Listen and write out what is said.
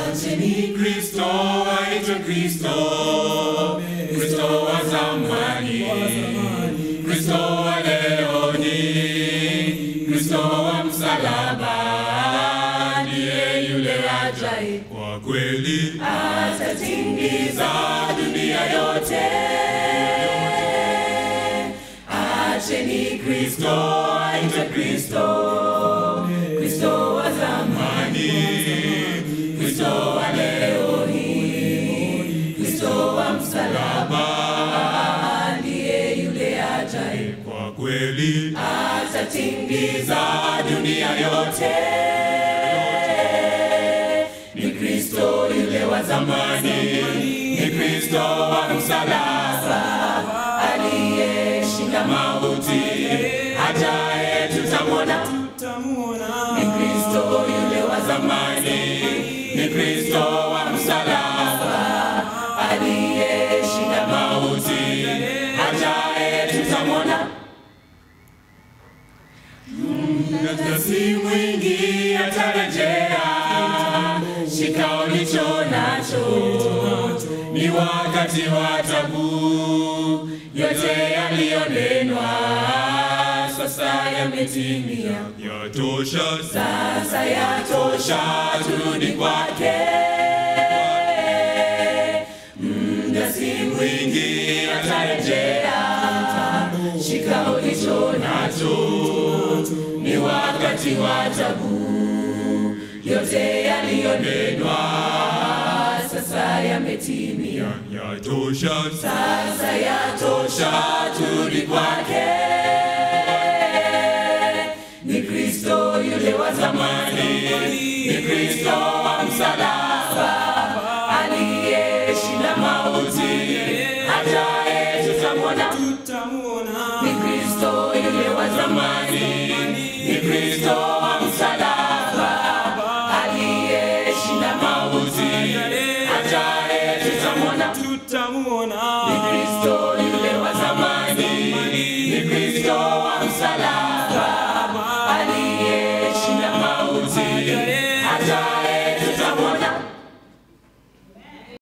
Acheni Kristo aitwe Kristo, Kristo wa zamani, Kristo wa leo ni Kristo wa msalaba, ndiye yule ajaye kwa kweli atatingiza dunia yote. Acheni Kristo aitwe Kristo, Kristo wa zamani, Kristo wa leo hii, Kristo wa msalaba, ndiye yule ajaye kwa kweli atatingiza dunia yote. Ni Kristo yule wa zamani, ni Kristo wa msalaba, aliyeshinda mauti, ajaye tutamwona. Ni Kristo yule wa zamani, ni Kristo wa msalaba, aliyeshinda mauti, ajaye tutamwona. Muda si mwingi atarejea, shika ulicho nacho, ni wakati wa tabu, yote yaliyonenwa sasa yametimia, yatosha sasa, yatosha, turudi kwake. Muda si mwingi atarejea, shika ulicho nacho ni wakati wa tabu, yote yaliyonenwa sasa yametimia, yatosha sasa, yatosha, turudi kwake. Ni Kristo yule wa zamani, ni Kristo wa msalaba, aliyeshinda mauti, ajaye tutamwona. Ni Kristo yule wa zamani